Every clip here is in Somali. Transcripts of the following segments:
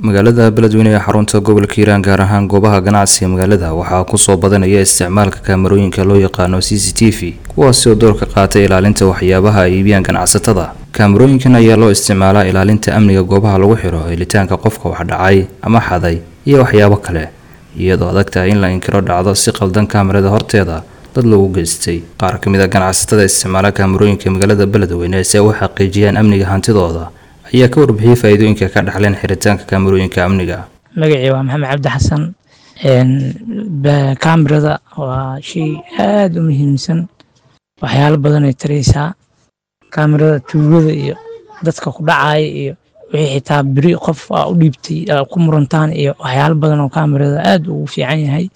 magaalada beledweyne ee xarunta gobolka hiiraan gaar ahaan goobaha ganacsiga magaalada waxaa kusoo badanaya isticmaalka kaamarooyinka loo yaqaano c c t v kuwaasi oo door ka qaatay ilaalinta waxyaabaha ay iibiyaan ganacsatada kaamarooyinkan ayaa loo isticmaalaa ilaalinta amniga goobaha lagu xiro helitaanka qofka wax dhacay ama xaday iyo waxyaabo kale iyadoo adag tahay in la inkiro dhacdo si qaldan kaamarada horteeda dad lagu geystay qaar ka mid a ganacsatada isticmaala kaamarooyinka magaalada beledweyne si ay u xaqiijiyaan amniga hantidooda ayaa ka warbixiyey faa-iidooyinka ka dhaxleen xiritaanka kaamarooyinka amniga magacii waa maxamed cabdi xasan kaamirada waa shay aada u muhiimsan waxyaalo badan ay taraysaa kaamirada tuugada iyo dadka ku dhacaya iyo wixii xitaa beri qof aa u dhiibtay ku murantaan iyo waxyaalo badan oo kaamirada aada ugu fiican yahay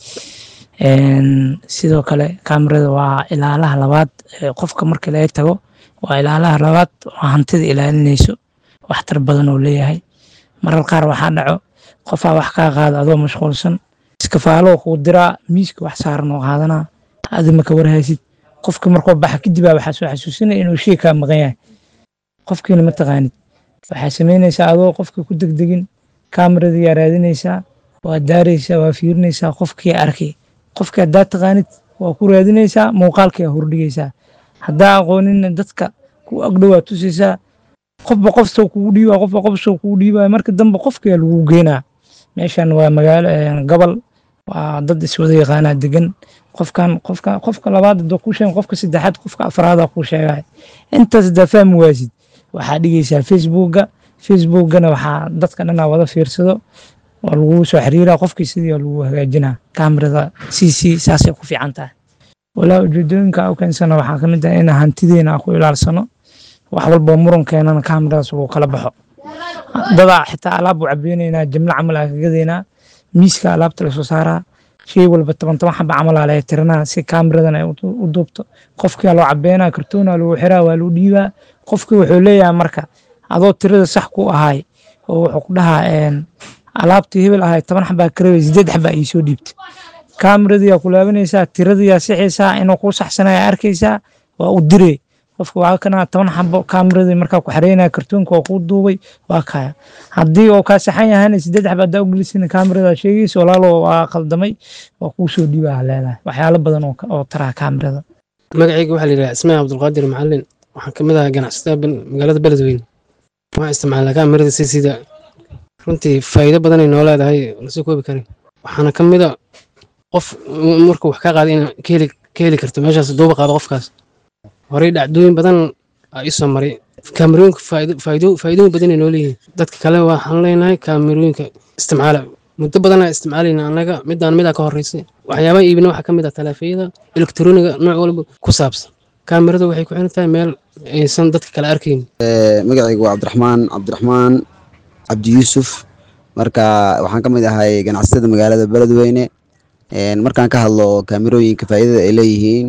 sidoo kale kaamirada waa ilaalaha labaad qofka marka laga tago waa ilaalaha labaad oo hantida ilaalinayso waxtar badan oo leeyahay marar qaar waxaa dhaco qofaa wax kaa qaada adoo mashquulsan iskafaalo kuu diraa miiska wax saaran oo qaadanaa adi maka warhaysid qofka markuu baxa kadibaa waxaa soo xasuusinaya inuu shay kaa maqan yahay qofkiina ma taqaanid waxaa samaynaysaa adoo qofka ku degdegin kaamirada yaa raadinaysaa waa daaraysaa waa fiirinaysaa qofkii arkay qofkii haddaa taqaanid waa ku raadinaysaa muuqaalkii aa hordhigaysaa haddaa aqoonina dadka ku agdhowaa tusaysaa qofba qof soo kugu dhiibaa qofba qof soo kugu dhiibaa marka dambe qofkaa lagu geynaa meeshan waa magaalo gobol waa dad iswada yaqaanaa degan qofkan qofka qofka labaad hadoo kuu sheegan qofka saddexaad qofka afraada kuu sheegaya intaas haddaa fahmi waasid waxaa dhigaysaa facebooka facebookana waxaa dadka dhanaa wada fiirsado waa lagu soo xiriiraa qofkii sidii waa lagu hagaajinaa kaamirada c c saasay ku fiican tahay walaa ujeedooyinka u keensana waxaa kamid ah in hantideena aan ku ilaalsano wax walba murankeennana kaamiradaas uu kala baxo dadaa xitaa alaab u cabeynaynaa jimlo camal aa kagadeynaa miiska alaabta lasoo saaraa shay walba toban toban xaba camal aa laga tiranaa si kaamiradan ay u duubto qofkia loo cabeynaa kartoona lagu xiraa waa lagu dhiibaa qofkii wuxuu leeyahay marka adoo tirada sax ku ahay oo wuxuu ku dhahaa alaabtii hebel ahay toban xabaa karaway sideed xabaa iisoo dhiibta kaamiradiyaa ku laabanaysaa tiradiyaa sixaysaa inuu kuu saxsanaya arkaysaa waa u direy qofka waa kana toban xabo kaamiradi markaa ku xareynaya kartoonka waa kuu duubay waa kaya haddii oo kaa saxan yahana sideed xaba haddaa ugelisana kaamirada sheegaysa walaalo waa qaldamay waa kuu soo dhiibaa leedahay waxyaalo badan oo taraa kaamirada magacayga waxaa la yidhaha ismail cabdulqaadir macalin waxaan ka mid ahaa ganacsatada magaalada beledweyne waxaan isticmaalnaa kaamirada si sida runtii faa'iido badanay noo leedahay lasoo koobi karin waxaana ka mid a qof markuu wax ka qaaday in ka heli karto meeshaas duuba qaado qofkaas horey dhacdooyin badan aa ii soo maray kaamirooyinka faa'iidooyin badanay noo leeyihiin dadka kale waxaan leenahay kaamirooyinka isticmaala muddo badanaa isticmaalayna annaga midaan midaa ka horreysay waxyaabaha iibina waxaa ka mid ah taleefayada elektroniga nooc walba ku saabsan kaamirada waxay ku xiran tahay meel aysan dadka kale arkayn magacaygu waa cabdiraxmaan cabdiraxmaan cabdi yuusuf marka waxaan ka mid ahay ganacsatada magaalada beledweyne markaan ka hadlo kaamirooyinka faa'iidada ay leeyihiin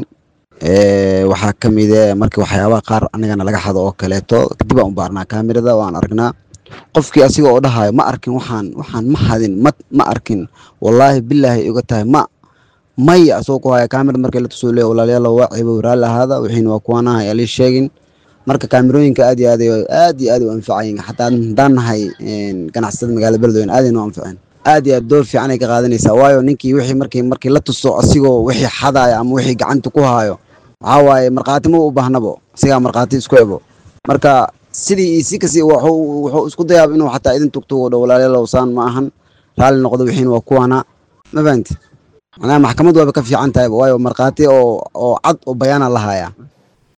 waxaa ka mide marka waxyaabaha qaar anagana laga xado oo kaleeto kadib aan u baarnaa kaamirada waan aragnaa qofkii asiga oo dhahayo ma arkin waxaan waxaan ma hadin ma ma arkin wallaahi bilaahi iga tahay ma maya asagoo ku haya kaamirada markii la tusoo leeya walaalayaal waa cibo raalli ahaada wixiina waa kuwanaha yaa lii sheegin marka kaamirooyinka aad iyo aad aad iyo aad u anfacayin xataa haddaan nahay ganacsatada magaalada beledweyne aad aynu anfaceen aad iyo aad door fiican ay ka qaadanaysaa waayo ninkii wixii markii markii la tuso asigoo wixii xadaya ama wixii gacanta ku haayo waxaa waaye markhaati ma u baahnabo asigaa markhaati isku ebo marka sidii iyo si kasi wuxuu isku dayaaba inuu xataa idin tugtugo dho walaalayaalow saan ma ahan raalli noqdo wixiina waa kuwana ma fahanti macnaha maxkamad waaba ka fiican tahayba waayo markhaati oo oo cad oo bayaana la hayaa